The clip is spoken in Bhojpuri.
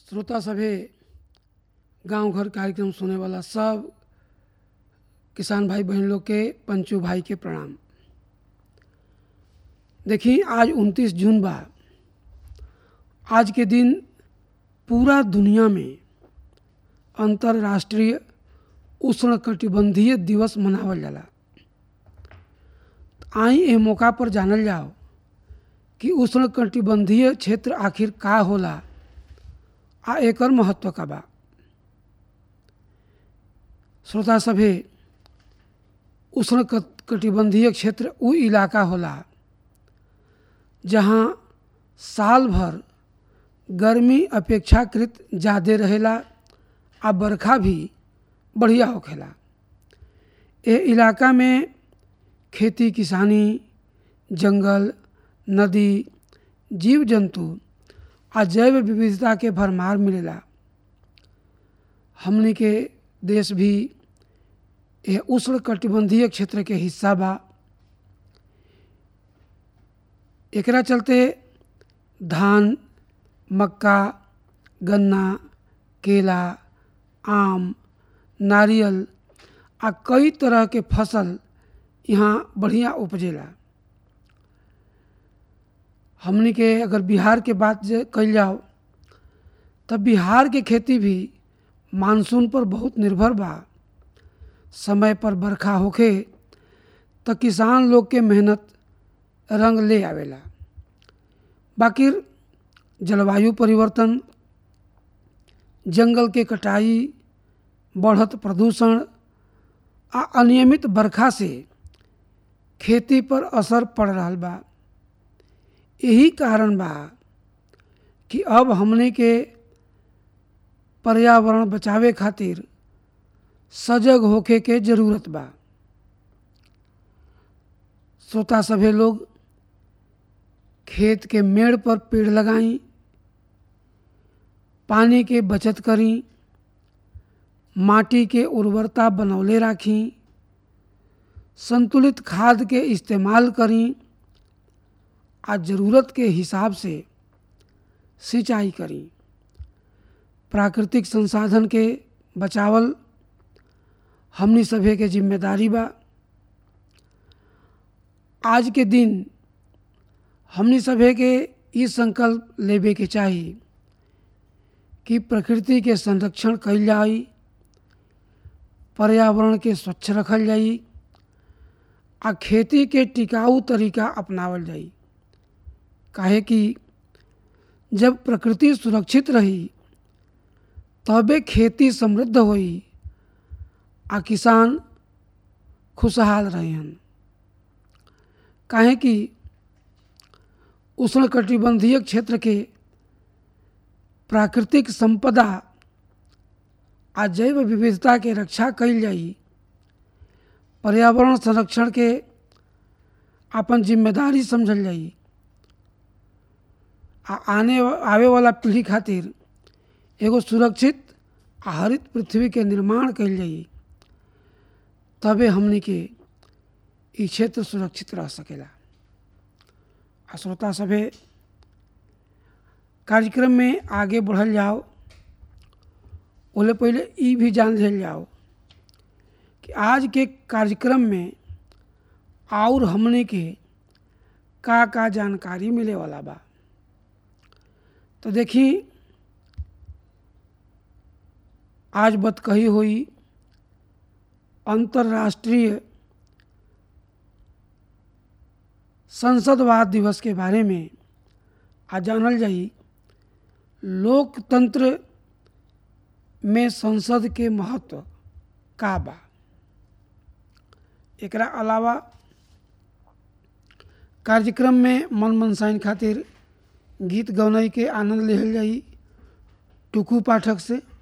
श्रोता सभे गांव घर कार्यक्रम सुने वाला सब किसान भाई बहन लोग के पंचू भाई के प्रणाम देखी आज 29 जून बा आज के दिन पूरा दुनिया में अंतर्राष्ट्रीय उष्णकटिबंधीय दिवस मनावल जाला आई ए मौका पर जानल जाओ कि उष्णकटिबंधीय क्षेत्र आखिर का होला आ एकर महत्व का बा श्रोता सभे उष्ण कटिबंधीय क्षेत्र उ इलाका होला जहाँ साल भर गर्मी अपेक्षाकृत ज़्यादा रहेला आ बरखा भी बढ़िया होखेला ए इलाका में खेती किसानी जंगल नदी जीव जंतु आ जैव विविधता के भरमार मिलेला हमने के देश भी यह उष्ण कटिबंधीय क्षेत्र के हिस्सा बा एकरा चलते धान मक्का गन्ना केला आम नारियल आ कई तरह के फसल यहाँ बढ़िया उपजेला हमने के अगर बिहार के बात कल जाओ तब बिहार के खेती भी मानसून पर बहुत निर्भर बा समय पर बरखा होखे तो किसान लोग के मेहनत रंग ले आवेला बाकी जलवायु परिवर्तन जंगल के कटाई बढ़त प्रदूषण आ अनियमित बरखा से खेती पर असर पड़ रहा बा यही कारण बा कि अब हमने के पर्यावरण बचावे खातिर सजग होखे के जरूरत बा श्रोता सभे लोग खेत के मेड़ पर पेड़ लगाई पानी के बचत करी माटी के उर्वरता बनौले राखी संतुलित खाद के इस्तेमाल करी आ ज़रूरत के हिसाब से सिंचाई करी प्राकृतिक संसाधन के बचावल हमनी सभे के जिम्मेदारी बा आज के दिन हमनी सभे के ई संकल्प लेवे के चाही कि प्रकृति के संरक्षण कल जाई पर्यावरण के स्वच्छ रखल जाई आ खेती के टिकाऊ तरीका अपनावल जाई काहे कि जब प्रकृति सुरक्षित रही तबे खेती समृद्ध होई आ किसान खुशहाल रहन काहे कि उष्णकटिबंधीय क्षेत्र के प्राकृतिक संपदा आ जैव विविधता के रक्षा कल जाई पर्यावरण संरक्षण के अपन जिम्मेदारी समझल जाई आ आने आवे वाला पीढ़ी खातिर एगो सुरक्षित आ हरित पृथ्वी के निर्माण कल जाई तबे हमने के ई क्षेत्र सुरक्षित रह सकेला आ श्रोता सभे कार्यक्रम में आगे बढ़ल जाओ ओले पहले ई भी जान लिया जाओ कि आज के कार्यक्रम में और हमने के का का जानकारी मिले वाला बा तो देखी आज बत कही हुई अंतर्राष्ट्रीय संसदवाद दिवस के बारे में आज जानल जाई लोकतंत्र में संसद के महत्व का बा एकरा अलावा कार्यक्रम में मन मनसाइन खातिर गीत गौनाई के आनंद लिहल जाई टुकू पाठक से